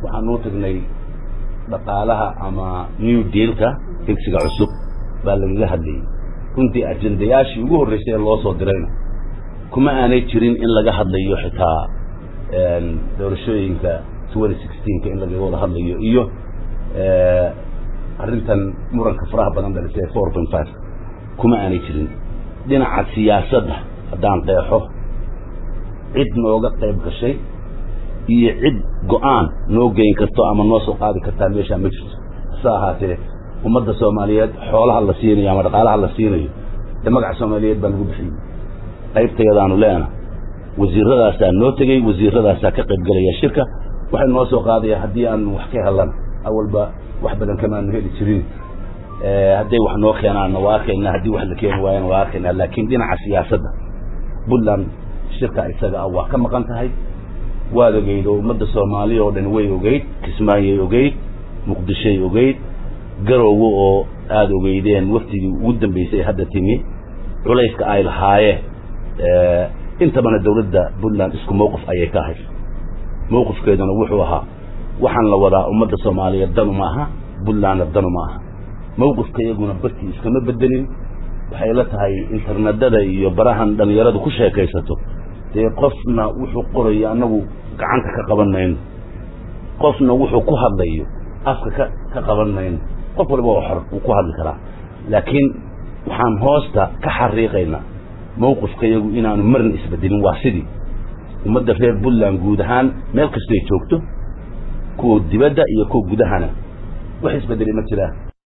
waxaan u tagnay dhaqaalaha ama new dealka higsiga cusub baa lagaga hadlayay runtii ajendayaashii ugu horreysay ee loo soo dirayna kuma aanay jirin in laga hadlayo xitaa doorashooyinka twenty sixteenka in lagaga wada hadlayo iyo arrintan muranka faraha badan dhalisay four point five kuma aanay jirin dhinaca siyaasadda haddaan qeexo cid nooga qayb gashay iyo cid go-aan noo geyn karto ama noo soo qaadi kartaa meeshaa ma jirto hase ahaatee ummadda soomaaliyeed xoolaha la siinayo ama dhaqaalaha la siinayo dee magaca soomaaliyeed baa lagu bixiyey qaybtayadaanu leena wasiiradaasaa noo tegey wasiiradaasaa ka qayb gelaya shirka waxay noo soo qaadaya haddii aan wax ka helana awalba wax badan kamaanu heli jirin hadday wax noo keenaanna waa arkaynaa haddii wax la keeni waayana waa arkaynaa laakiin dhinaca siyaasadda puntland shirka isaga ah waa ka maqan tahay waad ogeyd oo ummadda soomaaliya oo dhan way ogeyd kismaayay ogeyd muqdishoy ogeyd garowga oo aada ogeydeen waftigii ugu dambeysay hadda timi culayska ay lahaayeen intabana dawladda puntland isku mawqif ayay ka ahayd mawqifkeeduna wuxuu ahaa waxaan la wadaa ummadda soomaaliyeed danu ma aha puntlandna danu ma aha mawqifka iyaguna bartii iskama bedelin waxay la tahay internedada iyo barahan dhalinyaradu ku sheekaysato dee qofna wuxuu qorayo annagu gacanta ka qaban mayno qofna wuxuu ku hadlayo afka ka ka qaban mayno qof waliba oo xor wuu ku hadli karaa laakiin waxaan hoosta ka xariiqaynaa mawqifka iyagu inaanu marna isbedelin waa sidii ummadda reer puntland guud ahaan meel kastoy joogto kuwa dibadda iyo kuwa gudahana wax isbedelay ma jiraan